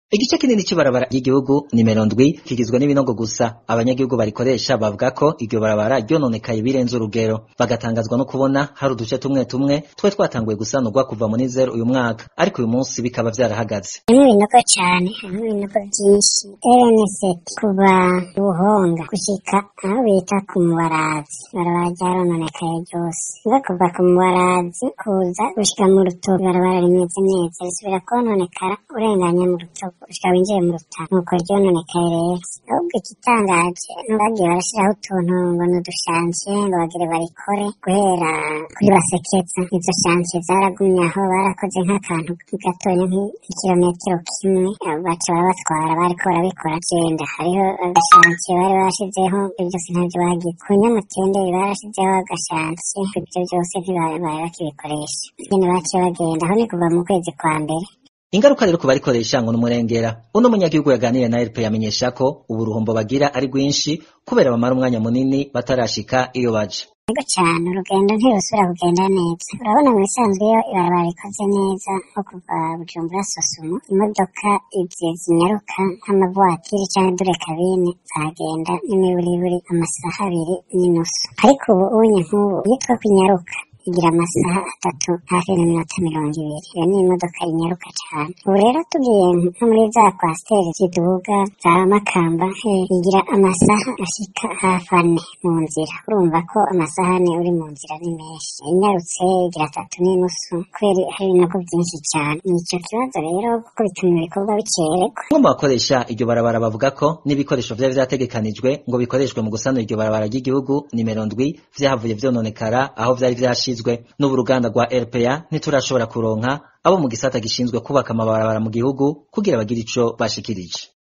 Igice kinini c'ibarabara ry'igihugu nimero ndwi kigizwe n'ibinogo gusa abanyagihugu barikoresha bavuga ko iryo barabara ryononekaye birenze urugero bagatangazwa no kubona hari uduce tumwe tumwe twe twatanguye gusanurwa kuva muri zero uyu mwaka ariko uyu munsi bikaba vyarahagaze harimwo ibinogo cane harimwo ibinogo vyinshi rnset kuva buhonga gushika aho bita ku mubarazi ibarabara ryarononekaye ryose nga kuva ku mubarazi kuza gushika mu rutovu ibarabara rimeze neza risubira kwononekara urenganya mu rutovu gushika winjiye mu rutana nuko ryononekaye rero ahubwo igitangaje bagiye barashiraho utuntu ngo ni udushansiye ngo bagire barikore guhera kuri basekeza izo shansiye zaragumye aho barakoze nk'akantu gatonya nk'ikirometero kimwe baca barabatwara bariko barabikora genda hariho agashansiye bari bashizeho ibyo byose ntavyo bagize ku nyamutenderi barashizeho agashansiye ibyo byose ntibari bakibikoresha nyene baciye bagenda aho ni kuva mu kwezi kwa mbere ingaruka rero ku barikoresha ngo n'umurengera uno munyagihugu yaganiriye na RP yamenyesha ko ubu uruhombo bagira ari rwinshi kubera bamara umwanya munini batarashika iyo baja yego cane urugendo ntirusubira kugenda neza urabona mu bisanzwe iyo ibarabara rikoze neza nko kuva bujumbura sosumo imodoka izi zinyaruka nk'amavuwatiri canke dure kabine zagenda n'imiburiburi amasaha abiri n'inusu ariko ubu unye nk'ubu yitwa ko inyaruka igira amasaha atatu hafi n'iminota mirongo ibiri iyo ni imodoka inyaruka cane ubu rero tugiye nko muri za kwasiteri ziduga za makamba igira amasaha ashika hafi ane mu nzira urumva ko amasaha ane uri mu nzira ni menshi inyarutse igira atatu n'inusu kubera hari ibinogo vyinshi cane nico kibazo rero kuko bituma ibikorwa bicererwa bamwe mu bakoresha iryo barabara bavuga ko n'ibikoresho vyari vyategekanijwe ngo bikoreshwe mu gusanura iryo barabara ry'igihugu nimero ndwi vyahavuye vyononekara aho vyari vyashizwe n'ubu uruganda rwa RPA ntiturashobora kuronka abo mu gisata gishinzwe kubaka amabarabara mu gihugu kugira bagire ico bashikirije